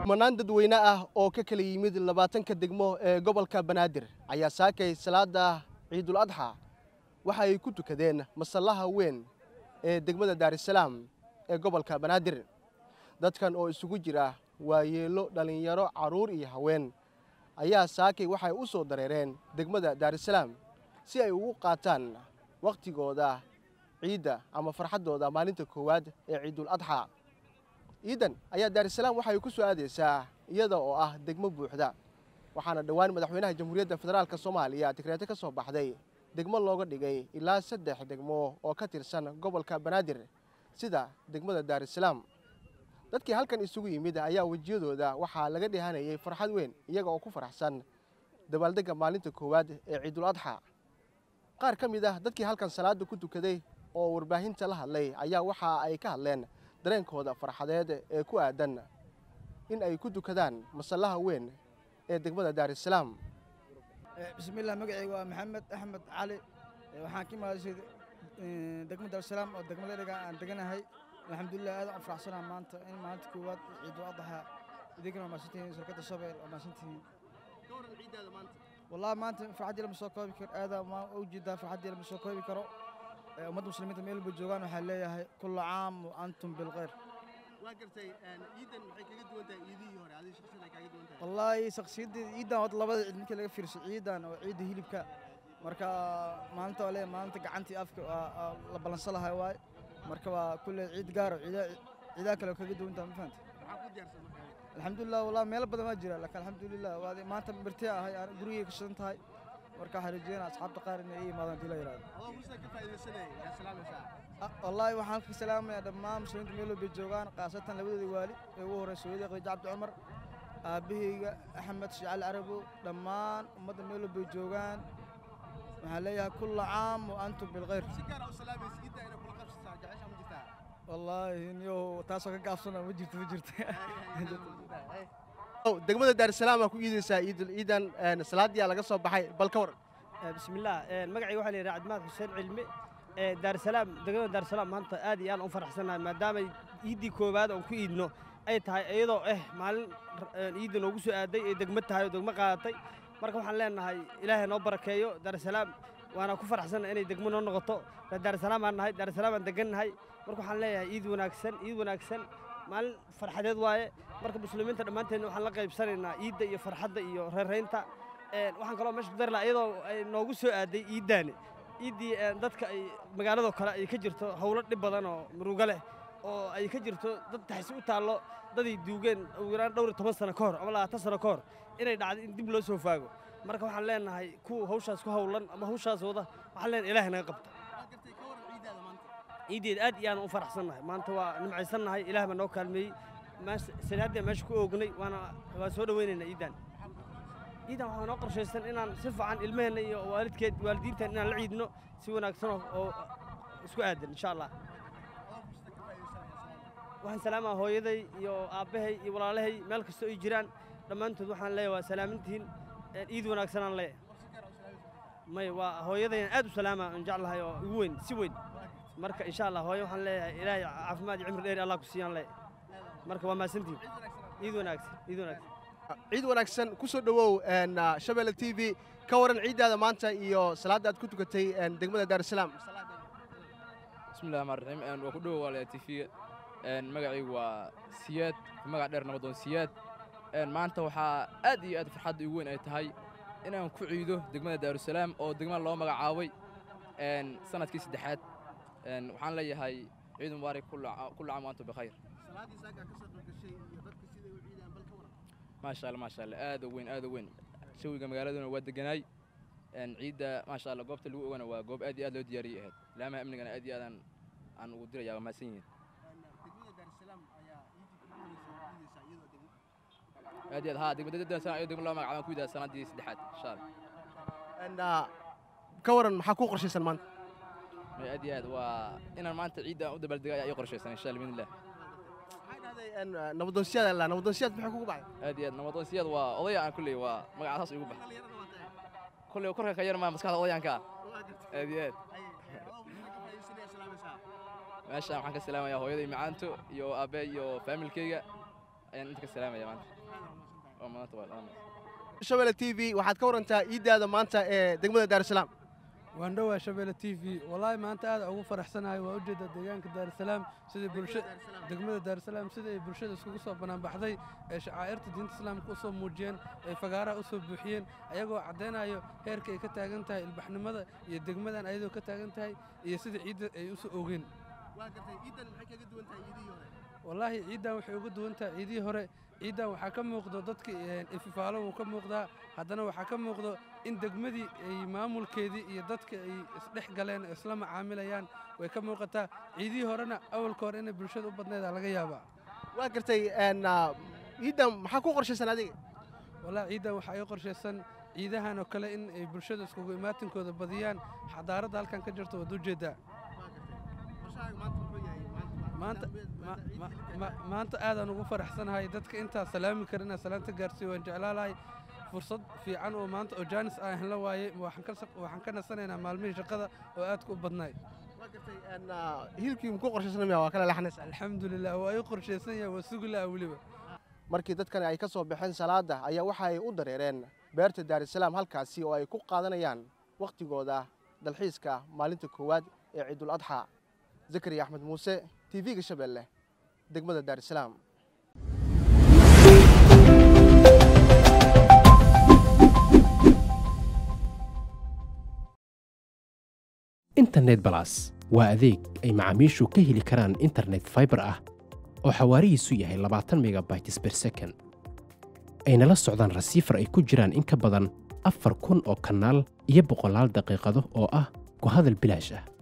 kumanaan dadweyne ah oo ka kala yimid labaatanka degmo ee gobolka banaadir ayaa saakay salaada ciidul adxa waxa ay ku tukadeen masallaha weyn ee degmada daarisalaam ee gobolka banaadir dadkan oo isugu jira waayeelo dhallinyaro carruur iyo haween ayaa saakay waxay u soo dareereen degmada daarisalaam si ay ugu qaataan wakhtigooda ciidda ama farxaddooda maalinta koowaad ee ciidul adxa ciidan ayaa daarisalaam waxay ku soo aadaysaa iyada oo ah degmo buuxda waxaana dhowaan madaxweynaha jamhuuriyadda federaalk soomaaliya tikreeto ka soo baxday degmo looga dhigay ilaa saddex degmo oo ka tirsan gobolka banaadir sida degmada daarisalaam dadkii halkan isugu yimid ayaa wejiyadooda waxaa laga dheehanayay farxad weyn iyaga oo ku faraxsan dabaaldegga maalinta koowaad ee ciidul adxa qaar ka mid ah dadkii halkan salaada ku tukaday oo warbaahinta la hadlay ayaa waxa ay ka hadleen dareenkooda farxadeed ee ku aadan in ay ku tukadaan masallaha weyn ee degmada daarisalaam bismiillah magacayga waa maxamed axmed cali waxaan ka imaadashay degmada daarisalaam oo degmada dhiga aan deganahay alxamdulilah aad aan faraxsanaa maanta in maalinta koowaad ciidul adxa idinkana waa maasantihiin shirkadda shabeel waa maasantihiin wallahi maanta farxaddii lama soo koobi karo aada u jeedaa farxaddii lama soo koobi karo ummadda muslimiinta meel walba joogaan waxaa leeyahay kullu caam wa antum bilkhayr wallaahi shakhsiyaddii ciidan wad labada ciid markii laga fiirso ciidan oo ciidda hilibka marka maalinta waa leeyahay maalinta gacantii afka la ballansan lahay waaye marka waa kulle ciid gaaro ciidaha kale kaga duwantaa ma fahanta alxamdulilah wallahi meelo badan waa jira laakiin alxamdulilah waad maanta birtee ahay aan gurigay ka shidan tahay marka waxaan rajeynaa asxaabta qaar inay ii yimaadaan hadii la yidhahdo wallaahi waxaan ka salaamayaa dhammaan muslimiinta meel walbay joogaan khaasatan labadooda waali ee ugu horeysa hooyadii khadiija cabdi cumar aabbahayga axmed shicali carabow dhammaan ummadda meel walbay joogaan waxaan leeyahay kulla caam wa antum bilkhayr wallaahi niyow taasoo ka gaabsana ma jirto ma jirto degmada daarisalaam aa ku iidaysaa ciidul ciidan salaadiyaa laga soo baxay bal ka waran bismillaah magacayga waxaa la yidhaha cabdimaad xuseen cilmi daarisalaam degmada daarisalaam maanta aad iyo aad u faraxsannahay maadaamay iiddii koowaad oon ku iidno ay tahay iyadoo eh maalin iidda noogu soo aaday ee degmo tahay oo degmo qaadatay marka waxaan leenahay ilaahay noo barakeeyo daarisalaam waana ku faraxsannahay inay degmo noo noqoto daarisalaam aan nahay daarisalaam aan degannahay marka waxaan leeyahay iid wanaagsan iid wanaagsan maalin farxadeed waaye marka muslimiinta dhammaanteedna waxaan la qaybsanaynaa iidda iyo farxadda iyo reeraynta waxaan kaloo meesha ku dari lahaa iyadoo ay noogu soo aaday iiddaani iiddii dadka ay magaaladoo kale ay ka jirto howlo dhib badan oo murugo leh oo ay ka jirto dad taxsi u taallo daday duugeen ugu yaraan dhowr iyo toban sano ka hor ama labaatan sano ka hor inay dhacdo in dib loo soo faago marka waxaan leenahay kuwa hawshaas ku howlan ama hawshaas wada waxaan leenahay ilaahay naga qabta ciiddeed aad iyo aan u faraxsannahay maanta waa nimcaysannahay ilaah baa noo kaalmeeyey salaaddii meesha ku oognay waana waan soo dhowaynaynaa ciiddan ciiddan waxaa noo qorshaysan inaan si fiican ilmaheenna iyo waalidkeed waalidiintan inaan la ciidno si wanaagsan oo isku aadan insha allah waxaan salaamaa hooyaday iyo aabbahay iyo walaalahay meel kastoo ay jiraan dhammaantood waxaan leeyahay waa salaamintihiin ciid wanaagsanaan leeyahay may waa hooyadayaan aad u salaamaa aan jeclahay oo ugu weyn si weyn marka insha allah hooyo waxaan leeyahay ilaahay caafimaad iyo cimri dheeri allah ku siiyaan leeyahay marka waa mahadsantihin ciid wanaagsan ciid wanaagsan ciid wanaagsan ku soo dhowow shabeelle t v ka waran ciiddaada maanta iyo salaadda aad ku tukatay degmada daarisalaam bismillahi rxmaan raxiim waa ku dhowow waalaya t v-ga magacaygu waa siyaad magac dheer nabadoon siyaad maanta waxaa aad iyo aad farxadda igu weyn ay tahay inaan ku ciido degmada daarusalaam oo degmada loo magacaabay sanadkii saddexaad waxaan leeyahay ciid mubaarak kullu caam wa antum bikhayr maasha allah maasha allah aad u weyn aad u weyn shawiga magaaladuna waa deganaay ciidda maasha allah goobta lagu ogana waa goob aad iyo aad loo diyaariyey ahayd laamaha amnigana aad iyo aadaan aan ugu diraya waa mahadsan yihiin aad iyo aad haa degmada daarusalaam ayuu degmo loo magacaabay ku yidaa sanadii saddexaad insha allah ka waran maxaa ku qorshaysan maanta aad iyo aad waa inaan maanta ciidda u dabaaldega ayaa ii qorshaysan insha allah biidnillah nabadoonsiyaad alla nabadoonsiyaad maxay kugu baxay aad iyo aad nabadoonsiyaad waa odaya aan kulley waa magacaas igu baxay kulley korka ka yar maa maskaxda odayaanka ah aad iyo aad meeshaan waxaan ka salaamayaa hooyaday macaanto iyo aabbe iyo faamilkayga ayaan inta ka salaamaya maanta waa maanta waa dhammaan shabelle t v waxaad ka warantaa iiddaada maanta ee degmada daarusalaam waan dhowaa shabeelle t v wallaahi maanta aad ugu faraxsanahay waa ujeedda deegaanka daarusalaam sidai bulsha degmada daarusalaam sida ay bulshada iskugu soo banaanbaxday ee shacaa'irta diinta islaamka u soo muujiyeen ay fagaaraha u soo buuxiyeen ayagoo caddaynayo heerka ay ka taagan tahay ilbaxnimada iyo degmadan ayadoo ka taagan tahay iyo sida ciidda ay u soo oogeen wallaahi ciiddan waxay uga duwan tahay ciidihii hore ciiddan waxaa ka muuqdo dadka ififaalo wuu ka muuqdaa haddana waxaa ka muuqdo in degmadii ay maamulkeedii iyo dadka ay isdhex galeen oo isla macaamilayaan way ka muuqataa ciidihii horena awalka hore inay bulshada u badnaydaa laga yaabaa waa gartay iiddan maxaa ku qorshaysan adiga wallaahi ciiddan waxaa ii qorshaysan ciidahan oo kale in ay bulshada iskugu imaatinkooda badiyaan xadaaradda halkan ka jirta waad ujeeddaa maanta maanta aadaan ugu faraxsanahay dadka intaa salaami kara inaan salaanta gaarsiiyo waan jeclaalahay fursad fiican oo maanta oo jaanis aan hela waaye waxaan ka nasanaynaa maalmihii shaqada oo aadka u badnaay hilibkii muku qorshaysan miya waa kala leexanaysa alxamdulilah waa ii qorshaysan yahay waa sugi laha weliba markii dadkani ay ka soo baxeen salaada ayaa waxa ay u dareereen beerta daarusalaam halkaasi oo ay ku qaadanayaan wakhtigooda dalxiiska maalinta koowaad ee ciidul adxa zakariya axmed muuse t v-ga shabeelle degmada daarusalaam internet balas waa adeeg ay macaamiishu ka heli karaan internet faibar ah oo xawaarihiisu yahay labaatan megabytes ber second ayna la socdaan rasiifar ay ku jiraan in ka badan afar kun oo kanaal iyo boqolaal daqiiqado oo ah ku hadal bilaash ah